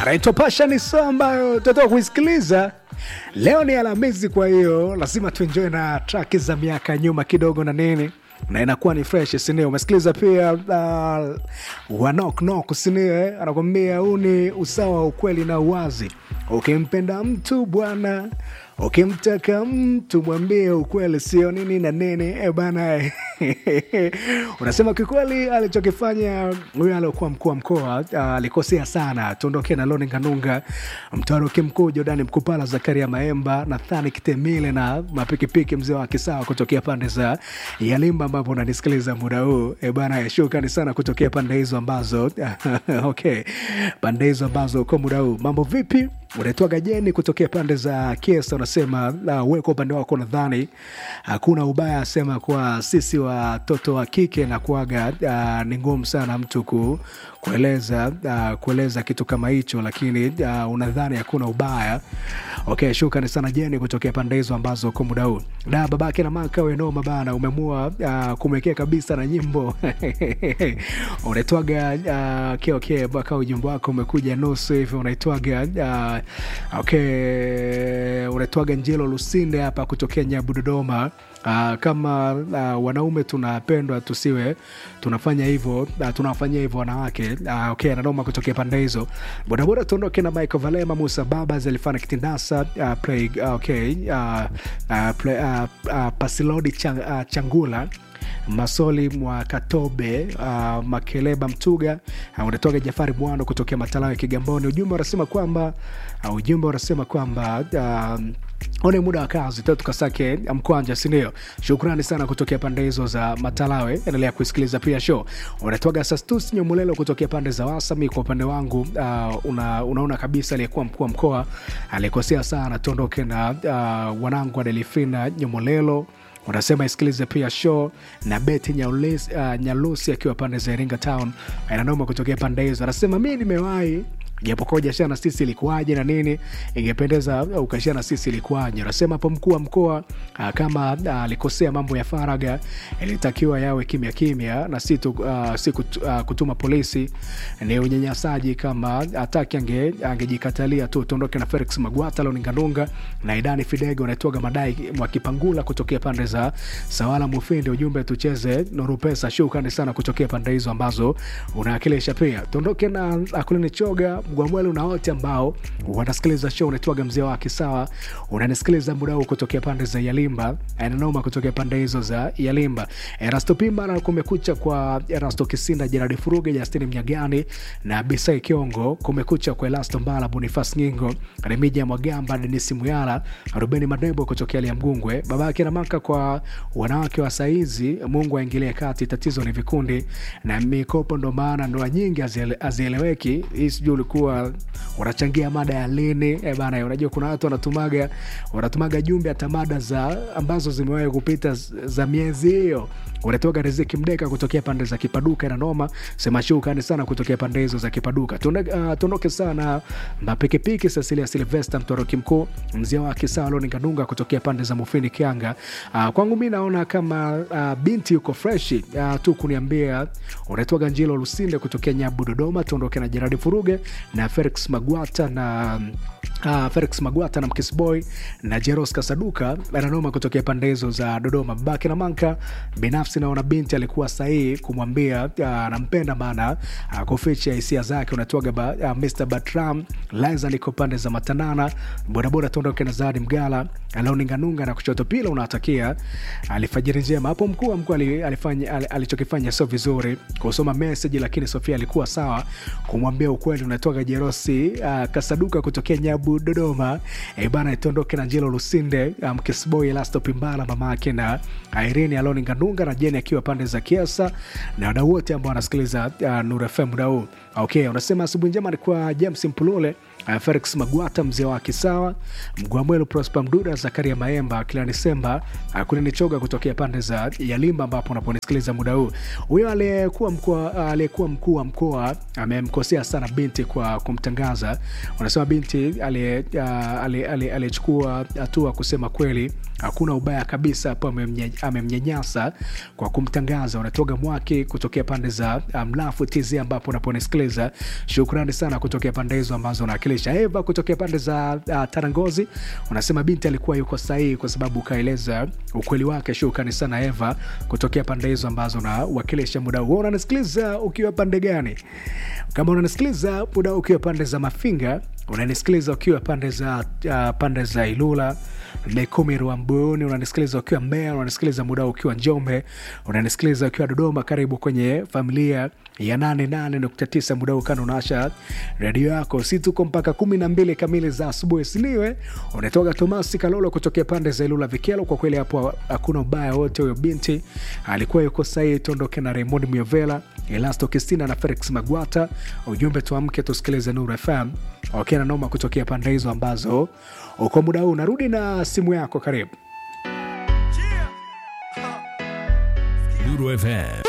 anaitwa Pasha ni saa ambayo tutatoka kuisikiliza leo. Ni Alhamisi, kwa hiyo lazima tuenjoy na traki za miaka nyuma kidogo na nini na inakuwa ni fresh sinio. Umesikiliza pia uh, wanoknok sinio, anakwambia huu ni usawa wa ukweli na uwazi. Ukimpenda mtu bwana, ukimtaka mtu mwambie ukweli, sio nini na nini e bana unasema kikweli, alichokifanya huyo aliokuwa mkuu wa mkoa alikosea sana. Tuondoke na Loni Nganunga, Mtaroki Mkuu, Jordani Mkupala, Zakaria Maemba, Nathani Kitemile na mapikipiki mzee wa Kisawa kutokea pande za Yalimba ambapo unanisikiliza muda huu e bana, shukrani sana kutokea pande hizo ambazo okay, pande hizo ambazo uko muda huu. Mambo vipi? Unaitwaga Jeni kutokea pande za Kiesa, unasema uh, we kwa upande wako nadhani hakuna ubaya, asema kwa sisi watoto wa kike na kuaga uh, ni ngumu sana mtu ku, kueleza uh, kueleza kitu kama hicho, lakini uh, unadhani hakuna ubaya. Okay, shukrani sana Jeni kutokea pande hizo ambazo uko muda huu. Da babake na maka wenoma bana, umemua uh, kumekea kabisa na nyimbo unaitwaga uh, okay, okay, baka ujumbe wako umekuja nusu hivi unaitwaga uh, okay, unaitwaga Njelo Lusinde hapa kutokea Nyabu Dodoma. Uh, kama uh, wanaume tunapendwa tusiwe tunafanya hivyo uh, tunawafanyia hivyo wanawake uh, okay, nanoma kutokea pande hizo. Bodaboda tuondoke na Michael Valema, Musa Baba, Zelifana Kitindasa, uh, play, uh, okay, uh, uh, play, uh, uh, Pasilodi chang, uh, Changula Masoli mwa Katobe uh, Makeleba Mtuga uh, unatoka Jafari Mwano kutokea Matalawe Kigamboni. Ujumbe unasema kwamba uh, ujumbe unasema kwamba uh, one muda wa kazi tatu tukasake mkwanja, sindio? Shukrani sana kutokea pande hizo za Matalawe. Endelea kusikiliza pia show. Unatoaga Sastus Nyomulelo kutokea pande za Wasami. Kwa upande wangu uh, una, unaona kabisa aliyekuwa mkuu wa mkoa alikosea sana. Tuondoke na uh, wanangu wa Delifina Nyomulelo unasema isikilize pia show na Beti Nyalusi, uh, Nyalusi akiwa pande za Iringa Town ananoma kutokea pande hizo. Anasema mi nimewahi japokuwa ujashia na sisi ilikuwaje na nini, ingependeza ukashia na sisi ilikuwaje. Anasema hapo mkuu wa mkoa uh, kama alikosea uh, mambo ya faraga ilitakiwa yawe kimya kimya na si, tu, uh, si kut, uh, kutuma polisi. Ni unyanyasaji, kama ataki ange, angejikatalia tu. Tuondoke na Felix Magwata Loninganunga na Idani Fidege unaitwaga madai Mwakipangula kutokea pande za Sawala Mufindi. Ujumbe tucheze Nuru Pesa. Shukrani sana kutokea pande hizo ambazo unawakilisha. Pia tuondoke na Akulini Choga Mgwamwelu na wote ambao wanasikiliza show. Unaitwaga mzee wa Kisawa, unanisikiliza muda huu kutokea pande za Yalimba, ananoma kutokea pande hizo za Yalimba. Erasto Pimba na kumekucha kwa Erasto Kisinda, Jeradi Furuge, Justini Mnyagani na Bisai Kiongo. Kumekucha kwa Elasto Mbala, Bonifas Nyingo, Remija Mwagamba, Denisi Muyala, Rubeni Madebo kutokea Lia Mgungwe, babake na maka kwa wanawake wa saizi. Mungu aingilie kati, tatizo ni vikundi na mikopo, ndo maana ndoa nyingi hazieleweki. Hii sijui ulikuwa unachangia mada ya lini e bana. Unajua kuna watu wanatumaga wanatumaga jumbe hata mada za ambazo zimewahi kupita za miezi hiyo. Unatoka Riziki Mdeka kutokea pande za Kipaduka na noma sema shukrani sana kutokea pande hizo za Kipaduka. Tuondoke uh, sana mapikipiki Cecilia Silvester Mtoroki Mkuu mzee wa Kisawa Loni Kanunga kutokea pande za Mufini Kianga. Uh, kwangu mi naona kama uh, binti yuko fresh uh, tu kuniambia. Unatoka Njilo Lusinde kutokea Nyabu Dodoma. Tuondoke na Jeradi Furuge na Felix Magwata na Uh, Felix Magwata na Mkisboy na Jeros Kasaduka ananoma kutokea pande hizo za Dodoma. Babake na Manka, binafsi naona binti alikuwa sahihi kumwambia anampenda, uh, maana uh, kuficha hisia zake. Unatoaga ba, uh, Mr Batram Liza liko pande za Matanana. Bodaboda tuondoke na Zadi Mgala Alaoninganunga na kushoto pila unatakia alifajiri njema hapo. Mkuu wa mkuu alifanya alichokifanya sio vizuri kusoma message, lakini Sofia alikuwa sawa kumwambia ukweli. Unatoka Jerosi uh, Kasaduka kutokea Nyabu Dodoma. E bana, itondoke na Njelo Lusinde Mkisboy um, Lasto Pimbala mama yake na Irene Aloni Ngandunga na Jeni akiwa pande za Kiasa na wadau wote ambao wanasikiliza uh, Nuru FM muda huu. Okay, unasema asubuhi njema ni kwa James Mpulule uh, Felix Magwata, mzee wa Kisawa, Mgwamwelu, Prosper Mduda, Zakaria Maemba, Kilani Semba, uh, Kuninichoga kutokea pande za Yalimba ambapo unaponisikiliza muda huu. Huyo aliyekuwa mkoa uh, aliyekuwa mkuu wa mkoa amemkosea sana binti kwa kumtangaza. Unasema binti aliyechukua uh, hatua kusema kweli hakuna ubaya kabisa hapo, amemnyanyasa kwa kumtangaza. Unatoga mwaki kutokea pande za Mlafu um, TZ ambapo unaponisikiliza, shukrani sana kutokea pande hizo ambazo unawakilisha. Eva kutokea pande za uh, Tarangozi unasema binti alikuwa yuko sahihi kwa sababu ukaeleza ukweli wake. Shukrani sana Eva kutokea pande hizo ambazo unawakilisha muda huu. Unanisikiliza ukiwa pande gani? Kama unanisikiliza muda ukiwa pande za Mafinga, unanisikiliza ukiwa pande za uh, pande za Ilula Mikumi Rwambuni, unanisikiliza ukiwa Mbeya, unanisikiliza muda ukiwa Njombe, unanisikiliza ukiwa Dodoma. Karibu kwenye familia ya 88.9 muda ukana unaasha redio yako, si tuko mpaka kumi na mbili kamili za asubuhi, siniwe unatoka Tomasi Kalolo kutokea pande za Ilula Vikelo. Kwa kweli hapo hakuna ubaya wote, huyo binti alikuwa yuko sahihi. Tuondoke na Raymond Miovela, Elasto Kistina na Felix Magwata. Ujumbe tuamke tusikilize Nuru FM okay, na noma kutokea pande hizo ambazo uko muda huu. Narudi na simu yako, karibu Nuru FM